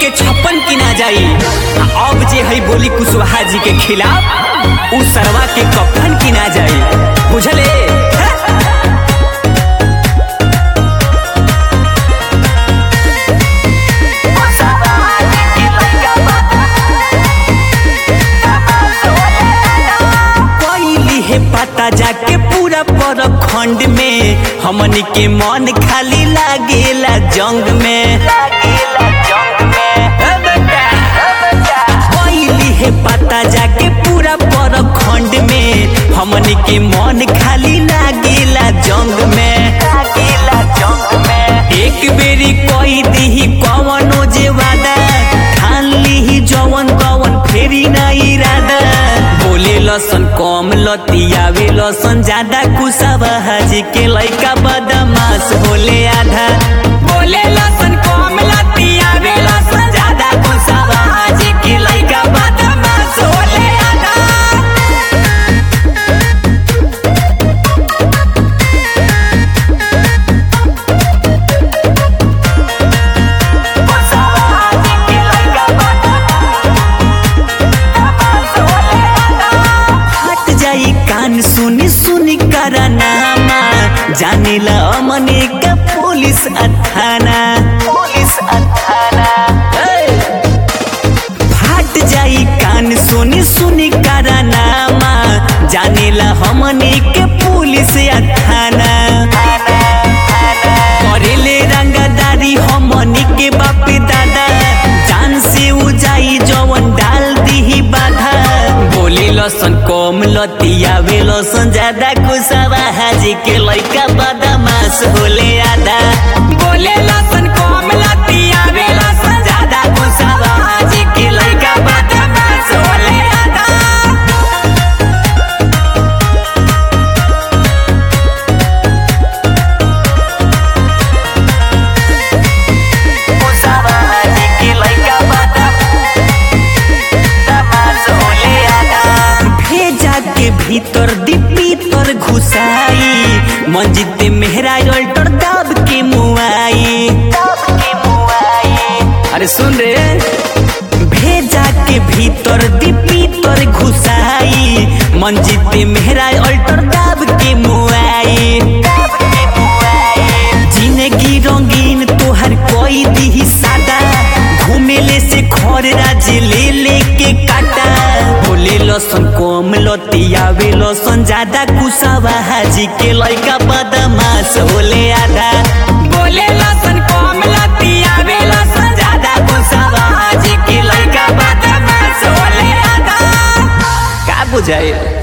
के छप्पन किना जाई आ अब जे है बोली कुशवाहा जी के खिलाफ उ सरवा के कफन किना जाई बुझले हैं? कोइली है पता जाके पूरा पर खंड में हमनी के मन खाली लागेला जंग में ए बेटा, कोइली है पता जाके पूरा पर खंड में हमनी के मन खाली लागेला जंग में एक बेरी कोई दीही कवनो जे वादा ठान लीही जवन कवन फेरी ना इरादा बोले लसन कम लतियावे लसन ज्यादा कुसावा हाजी के लइका बदमाश बोले आधा बोले लसन कम लतियावे लसन ज्यादा कुसावा हाजी के लइका बदमाश बोले आधा हट जाई कान सुनी सुनी करनामा जानेला अमने का पुलिस अथाना पुलिस अथाना हट जाई कान सुनी सुनी करनामा जानेला हमने के पुलिस अथाना करेले रंगदारी हमनी के बाप दादा जान से उजाई जवन डाल दीही बाधा बोले लसन कम लतियावे लसन ज्यादा कुसावा हाजी के लइका बदमाश होले आधा बोले लसन कम लतियावे लसन ज्यादा कुसावा हाजी के लइका बदमाश होले आधा भेजा के भीतर दीपी तर घुसाई मंजिद मेहरा अल्टर दाब के मुआई अरे सुन रे भेजा के भीतर दीपी तर घुसाई मंजिद मेहरा अल्टर दाब के मुआई जिंदगी रंगीन तोहर कोई दी सादा घूमेले से खर राज ले ले के काटा बोले लसन कम लतियावे लसन ज्यादा कुसावा हाजी के लइका बदमाश होले आधा बोले लसन कम लतियावे लसन ज्यादा कुसावा हाजी के लइका बदमाश होले आधा का बुझाइल